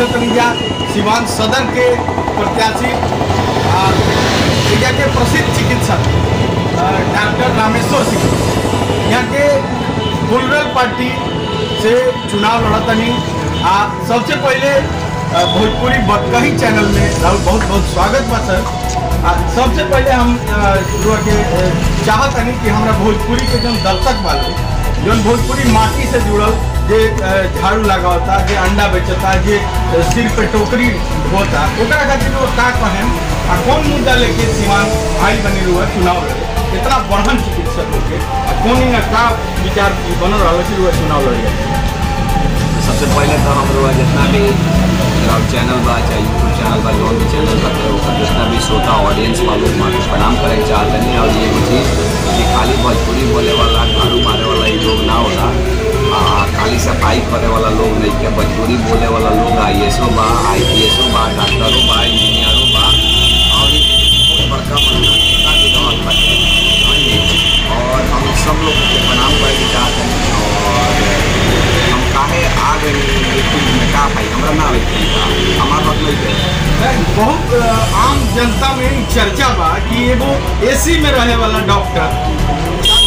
मिलत तनी जा सिवान सदर के प्रत्याशी आ, एरिया के प्रसिद्ध चिकित्सक आ, डॉक्टर रामेश्वर सिंह यहाँ के गुलरल पार्टी से चुनाव लड़तनी आ सबसे पहले आ, भोजपुरी बतकही चैनल में राहुल बहुत बहुत स्वागत बा सर आ सबसे पहले हम आ, युवा के आ, चाहतनी कि हमरा भोजपुरी के जौन दर्शक वाले जौन भोजपुरी माटी से जुड़ल जे अ, झाड़ू लगावता जे अंडा बेचता जे अ, सिर पे टोकरी ढोता ओकरा खातिर वो का कहें आ कौन मुद्दा लेके सीमान आई बनी हुआ चुनाव लड़े इतना बढ़न चिकित्सक होके आ कौन इनका का विचार बनल रहा कि वो चुनाव लड़े सबसे पहले तो हम लोग जितना भी मेरा चैनल बा चाहे यूट्यूब चैनल बा जौन भी चैनल बा तो ओकर जितना भी श्रोता ऑडियंस बा लोग माँ के प्रणाम करे के चाहते हैं और ये चीज़ कि खाली भोजपुरी बोले वाला झाड़ू मारे वाला ये लोग ना होला आ, खाली सफाई करे वाला लोग नहीं के भोजपुरी बोले वाला लोग आई एस ओ बा आई पी एस ओ बा डॉक्टरों बा इंजीनियरों बा और बहुत बड़का बड़का नेता भी रहत बाटे हाँ जी। और हम सब लोग के प्रणाम करे के चाहते हैं और हम काहे आ गए लेकिन में का भाई हमरा ना आवे के का हमार बात नहीं है बहुत अ, आम जनता में ई चर्चा बा कि एगो एसी में रहे वाला डॉक्टर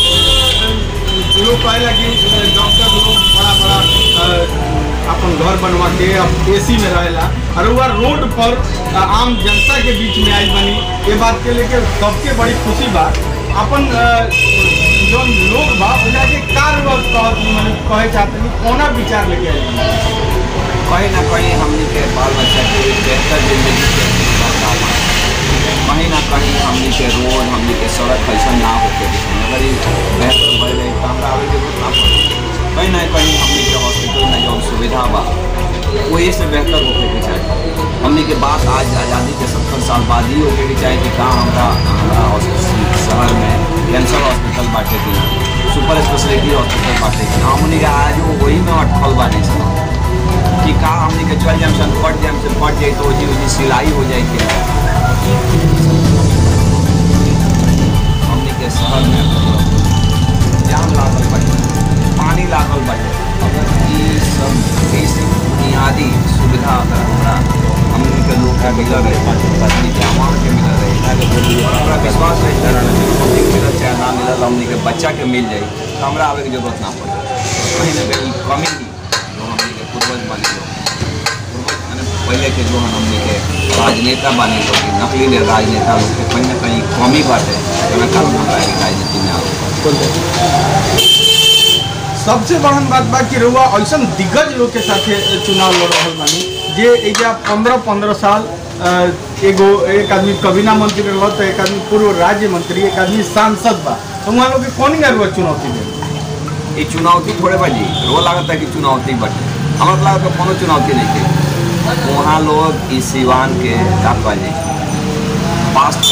लोग कहेला कि अ, डॉक्टर लोग बड़ा बड़ा अ, अपन घर बनवा के अब एसी में रहेला और वह रोड पर अ, आम जनता के बीच में आई बनी ये बात के लेके सबके बड़ी खुशी बा अपन अ, जौन लोग बा उनका के कार कहत मैंने कहे चाहते हैं कोना विचार लेके आई बनी? कहीं ना कहीं हमनी के बाल बच्चा के एक बेहतर जिंदगी के मौका बा। कहीं ना कहीं हमनी के रोड हमनी के सड़क ऐसा ना होके के चाही। अगर ये बेहतर भय रही तो हमरा आवे के जरूरत ना पड़ी कहीं ना कहीं हमनी के हॉस्पिटल में जौन सुविधा बा वही से बेहतर होके के चाही हमनी के बात आज आज़ादी के सत्तर साल बाद ही होके के चाही कि कहाँ हमरा हमरा हॉस्पिटल शहर में कैंसर हॉस्पिटल बाटे कि ना सुपर स्पेशलिटी हॉस्पिटल बाटे कि ना हमनी के आज वही में अटकल बाटे सब कि का हमने के चल जाए सन पट जाए सन पट जाए तो जी उसी सिलाई हो जाए के हमने के शहर में जाम लागल बाटे पानी लागल बाटे अगर ये सब बेसिक बुनियादी सुविधा अगर हमरा हमने के लोग के मिल रहे पत्नी के अमार के मिल रहे ताकि बोली हमरा विश्वास है कि हमने के मिलल चाहे ना मिलल हमने के बच्चा के मिल जाए तो हमरा आवे के जरूरत ना पड़े कहीं ना कहीं कमी जो हमने के पूर्वज बने लोग पूर्वज माने पहले के जो हमने के राजनेता बने लोग कि नकली ने राजनेता लोग के कहीं ना कहीं कमी बाटे एना कारण हमरा के राजनीति में आवे सबसे बड़न बात बा कि रउआ ऐसा दिग्गज लोग के साथे चुनाव लड़ रहल बानी जे एजा पंद्रह पंद्रह साल अ, एगो एक आदमी कबीना मंत्री रहल तो एक आदमी पूर्व राज्य मंत्री एक आदमी सांसद बा तो वहाँ लोग के कौन रउआ चुनौती दे ये चुनौती थोड़े बाजी रो लागत है कि चुनौती बटे हमरा लागत है कोनो चुनौती नहीं के वहाँ लोग इस सिवान के का बाजी पास्ट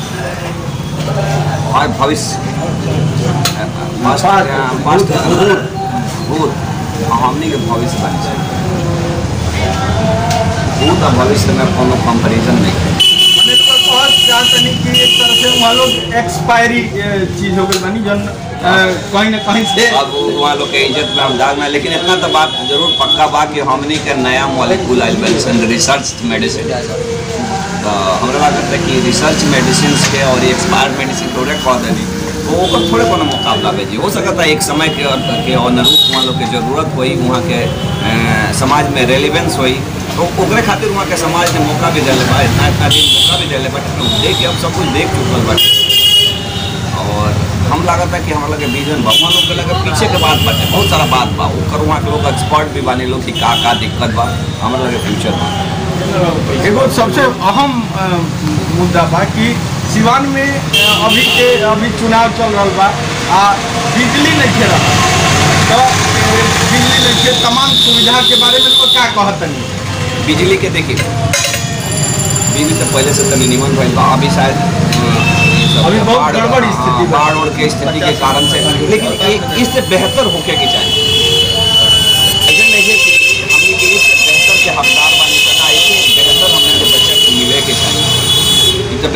और भविष्य पास्ट पास्ट भूत हमनी के भविष्य बन जाए भूत और भविष्य में कोनो कंपैरिजन नहीं है मैंने तो कहत चाहतनी कि एक तरह से वहाँ लोग एक्सपायरी चीज हो गई बानी जन अ, कहीं ना कहीं से अब वहाँ लोग के इज्जत में हम दाग में लेकिन इतना तो बात जरूर पक्का बा कि हमनी के नया मॉलिक्यूल आइल मेडिसिन रिसर्च मेडिसिन तो हमरा लागत है कि रिसर्च मेडिसिन के और एक्सपायर्ड मेडिसिन थोड़े कह देनी तो ओकर थोड़े कोनो मुकाबला भेजी हो सकता है एक समय के के अनुरूप वहाँ लोग के जरूरत होई वहाँ के अ, समाज में रेलिवेंस होई तो ओकरे खातिर वहाँ के समाज ने मौका भी दिले बा इतना इतना दिन मौका भी दिले बट देख के अब सब कुछ देख चुकल बाटे और हम लागत है कि हमारा लगे विजन बा वहाँ लोग के लगे पीछे के बात बाटे बहुत सारा बात बा ओकर वहाँ के लोग एक्सपर्ट भी बानी लोग कि का का दिक्कत बा हमारा लगे फ्यूचर बा एगो सबसे अहम अ, मुद्दा बा कि सिवान में अ, अभी के अभी चुनाव चल रहा बा आ बिजली नहीं खे रहा तो अ, बिजली नहीं खे तमाम सुविधा के बारे में लोग क्या कहतनी बिजली के देखिए बिजली तो पहले से तनी निमन भइल बा अभी शायद अ, ये सब अभी बहुत बाढ़- गड़बड़ हाँ, स्थिति बा। बाढ़ और के स्थिति के कारण से लेकिन ए- इससे बेहतर होके के चाहिए ऐसे नहीं है कि हमने के इससे बेहतर के हकदार बानी करना ऐसे बेहतर हमने के बच्चा को मिले के चाहिए ई तो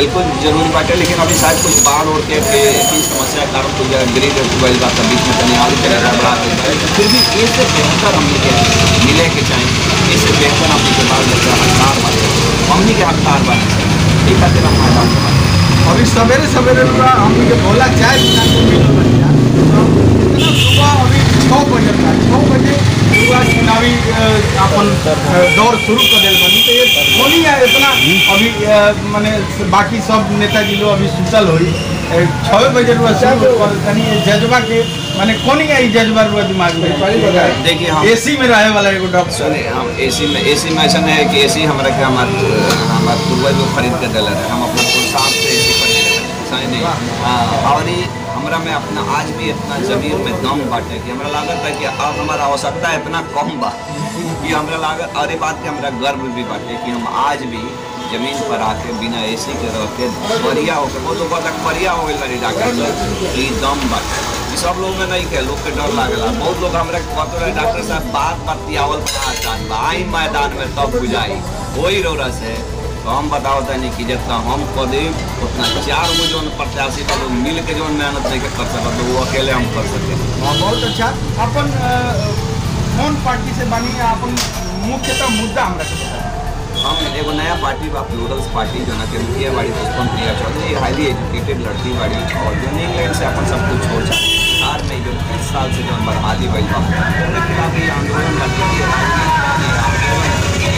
बिल्कुल जरूरी बाटे लेकिन अभी शायद कुछ बाढ़ और के के की समस्या के कारण कुछ जगह ग्रिड गई बात बीच में तनी आगे चले गड़बड़ा गई बा। फिर भी इससे बेहतर हमने के मिले के चाहिए इससे बेहतर हमने के बाल बच्चा हकदार बने हमने के हकदार बने चाहिए ये खातिर हम मैदान में बाटे। अभी सवेरे सवेरे पूरा हमनी के भोला चाय दुकान को मिल बन जा इतना सुबह अभी छः बजे था छः बजे पूरा चुनावी अ, अपन अ, दौर शुरू कर दिल बनी तो ये होनी है इतना अभी अ, माने बाकी सब नेताजी लोग अभी सुतल हुई छः बजे रुआ शुरू कर तनी जज्बा के माने कोनी है ई जज्बा रुआ दिमाग में देखिए हम एसी में रहे वाला एगो डॉक्टर सुने हम एसी में एसी में ऐसा नहीं है कि एसी हमारा के हमार हमार पूर्वज लोग खरीद के दिले रहे हम अपना पुरसाद से एसी खरीद रहे समझ नहीं हाँ, और ये हमरा में अपना आज भी इतना जमीन में दम बाटे कि हमरा लागत है कि अब हमारा आवश्यकता इतना कम बा कि हमरा लागत और ये बात के हमरा गर्व भी बाटे कि हम आज भी जमीन पर आके बिना एसी के रह के बढ़िया होके बहुत लोग तक बढ़िया हो गई बड़ी डॉक्टर साहब ई दम बाटे ई सब लोग में नहीं के लोग के डर लागेला बहुत लोग हमरा के कहते रहे डॉक्टर साहब बात बतियावल बड़ा आसान बा आई मैदान में तब बुझाई वही रोरा से तो हम बताओ तनी कि जितना हम कर दी उतना चार गो जो प्रत्याशी का लोग मिल के जो मेहनत नहीं के कर सकत तो वो अकेले हम कर सके हाँ, बहुत अच्छा अपन अ, कौन पार्टी से बनी है अपन मुख्यतः मुद्दा हमरा के बताएं। हम एगो नया पार्टी बा प्लूरल्स पार्टी जो ना के मुखिया बाड़ी पुष्पम प्रिया चौधरी हाईली एजुकेटेड लड़की बाड़ी और जो इंग्लैंड से अपन सब कुछ छोड़ जाए बिहार में जो तीस साल से जो बर्बादी भइल बा ओकरे खिलाफ ये आंदोलन लड़की के राजनीति ये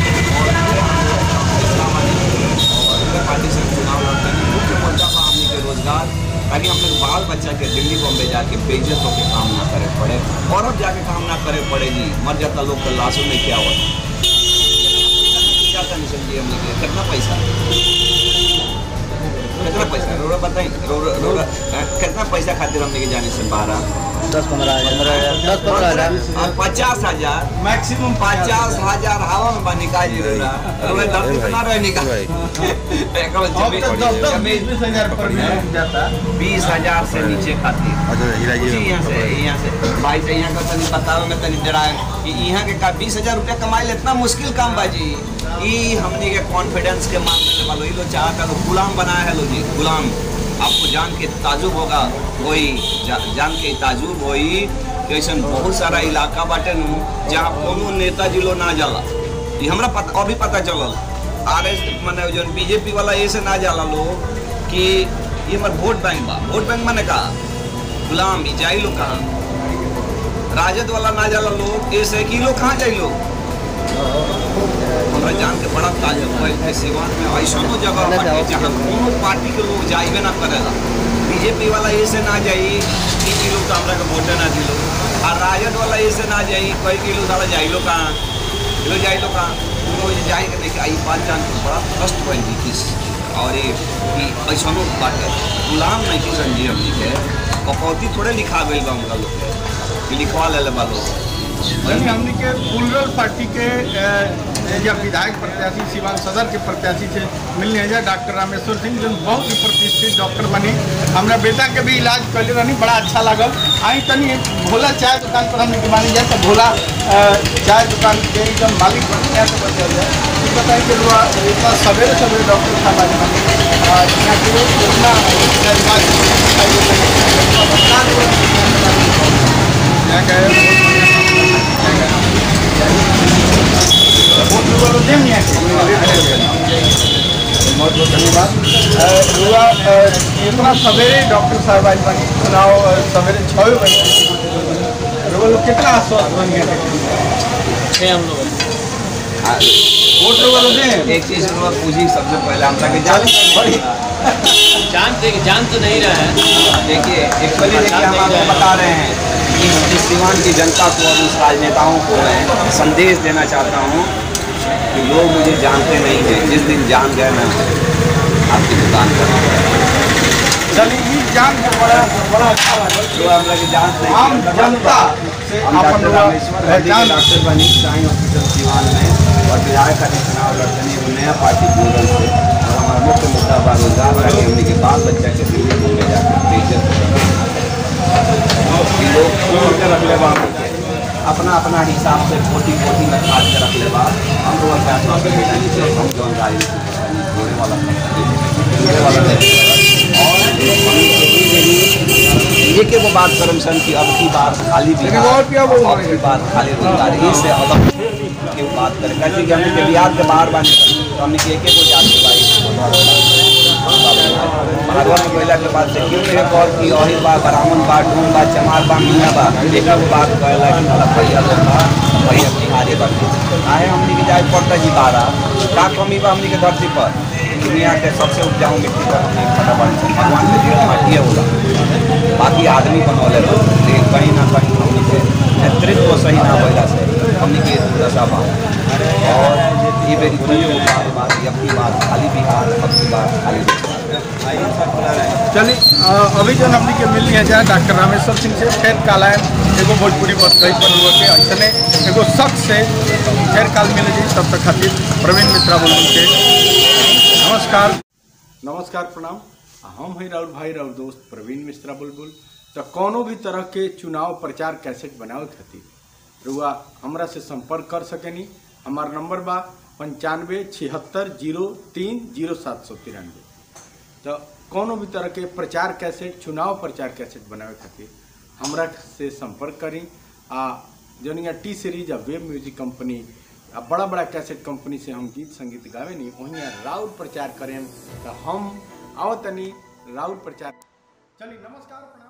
आंदोलन और उनके पार्टी से चुनाव लड़ते हैं मुख्य मुद्दा बा हमनी के रोजगार ताकि हम लोग बाल बच्चा के दिल्ली बॉम्बे जाके बेइज्जत होकर काम ना करे पड़े और अब जाके काम ना करे पड़े जी मर जाता लोग के लाशों में क्या हुआ क्या कमीशन दिए हमने के कितना पैसा कितना पैसा रोड़ा बताई रोड़ा रोड़ा कितना पैसा खातिर हमने के जाने से बारह दस पंद्रह हजार दस पंद्रह हजार और पचास हजार मैक्सिमम पचास हजार हवा में बा निकाल जी रोड़ा रोड़ा धरती पे ना रहे निकाल एक बार अब तो दस दस बीस जमीन बीस हजार पर मिल जाता बीस हजार से नीचे खातिर अच्छा हीरा जी यहाँ से यहाँ से भाई से यहाँ का तनी बतावे में तनी डरा कि यहाँ के का बीस हजार रुपया कमाए इतना मुश्किल काम बाजी ई हमने के कॉन्फिडेंस के मामले में वालो ई लोग चाहता लोग गुलाम बनाया है लो जी गुलाम आपको जान के ताजुब होगा वही जा, जान के ताजुब होई कि ऐसा बहुत सारा इलाका बाटे नु जहाँ कोनो नेताजी लोग ना जाला ये हमरा पता अभी पता चलल आर एस मैंने जो बीजेपी वाला ये से ना जाला लोग कि ये हमार वोट बैंक बा वोट बैंक मैंने कहा गुलाम ई जाई लोग कहाँ राजद वाला ना जाला लोग ऐसे कि लोग कहाँ जाई लोग हमरा जान के बड़ा ताजुब भइल कि सिवान में ऐसनो जगह बाटे जहाँ कोनो पार्टी के लोग जाइबे ना करेला बीजेपी वाला ऐसे ना जाई कि ई लोग तो हमरा के वोटे ना दिलो और राजद वाला ऐसे ना जाई कई कि लोग साला जाई लोग कहाँ ये लोग जाई लोग कहाँ उनको ये जाई के देखिए आई बात जान के बड़ा ट्रस्ट भइल जी किस और ये कि ऐसनो बाटे गुलाम नहीं कि संजीव हमनी के कपौती थोड़े लिखा गइल बा उनका लोग के कि लिखवा ले बा लोग यानी हमने के पुलरल पार्टी के अ, या विधायक प्रत्याशी सिवान सदर के प्रत्याशी से मिलने हैं डॉक्टर रामेश्वर सिंह जो बहुत ही प्रतिष्ठित डॉक्टर बनी हमरा बेटा के भी इलाज कैले रहनी बड़ा अच्छा लागल आई तनी भोला चाय दुकान पर हमने के मानी जाए तो भोला अ, चाय दुकान के एकदम मालिक बन गया तो बचा जाए ये बताइए कि रुआ इतना सवेरे सवेरे डॉक्टर साहब आज बने अ, यहाँ के लोग इतना इलाज यहाँ गए बहुत लोगों ने नहीं बहुत बहुत धन्यवाद अ, युवा अ, इतना सवेरे डॉक्टर साहब आज बनी चुनाव अ, सवेरे छः बजे युवा लोग कितना आश्वस्त बन गए छः हम लोग वोट लोग ने एक चीज हम लोग पूछी सबसे पहले हम तक जान बड़ी जान जान तो नहीं रहा है देखिए एक्चुअली देखिए हम आपको बता रहे हैं कि इस सीवान की जनता को और उस राजनेताओं को मैं संदेश देना चाहता हूँ कि लोग मुझे जानते नहीं हैं जिस दिन जान गए मैं आपकी दुकान पर चलिए ये जान के बड़ा बड़ा अच्छा लगा जो हम लोग जानते हैं आम जनता से हम अपन डॉक्टर लोग रामेश्वर रेड्डी के पहचान डॉक्टर बनी साई हॉस्पिटल सीवान में और विधायक का चुनाव लड़ते हैं वो नया पार्टी प्लूरल से और हमारा मुख्य मुद्दा बा रोजगार रखे हमने के बाल बच्चा के दिल्ली घूमने जाकर बेइज्जत कि लोग खोल के रख ले बा हमके। अपना अपना हिसाब से पोटी पोटी में काट के रख ले बा हम लोग फैसला कर बेटा नीचे हम जौन राजनीति होने वाला सुने वाला नहीं है। और हमनी के ई बेरी एक एगो बात करम सन कि अब की बात खाली बिहार अब की बात खाली रोजगारी से अलग के बात करे कैसे कि हमने के बिहार के बाहर बानी तो हमने के एक एगो जाति बाई भागवत में गइला के बाद से क्यों नहीं कह कि अहिर बा ब्राह्मण बा डूम बा चमार बा मीना बा एक एगो बात कहला कि मतलब भैया लोग बा भैया बिहारी बा काहे हमनी के जाए पड़ता जी बारा का कमी बा हमनी के धरती पर दुनिया के सबसे उपजाऊ मिट्टी पर हमनी के खड़ा बानी सन। भगवान के दिया माटिए होला बाकी आदमी बनौले बा लेकिन कहीं ना कहीं हमनी के नेतृत्व सही ना भइला से हमनी के दुर्दशा बा और ये बेरी दुनिया को बात बात अब की बात खाली बिहार अब की बात खाली रोजगार। चलिए अ, अभी जो हमने के मिली है जाए डॉक्टर रामेश्वर सिंह से फिर काल है एगो भोजपुरी बस गई पर हुआ के ऐसने एगो शख्स से फिर काल मिले जी तब तक खातिर प्रवीण मिश्रा बोल के नमस्कार नमस्कार प्रणाम हम हैं राउर भाई राउर दोस्त प्रवीण मिश्रा बुलबुल तो कोनो भी तरह के चुनाव प्रचार कैसेट बनावे खातिर रुआ हमरा से संपर्क कर सकेनी हमार नंबर बा पंचानवे छिहत्तर जीरो तीन जीरो सात सौ तिरानवे तो कोनो भी तरह के प्रचार कैसेट चुनाव प्रचार कैसेट बनावे खातिर हमरा से संपर्क करी आ जौन टी सीरीज आ वेब म्यूजिक कंपनी आ बड़ा बड़ा कैसेट कंपनी से हम गीत संगीत गावे नी वहीं राउर प्रचार करें तो हम आओ तनी राउर प्रचार चलिए नमस्कार प्रणाम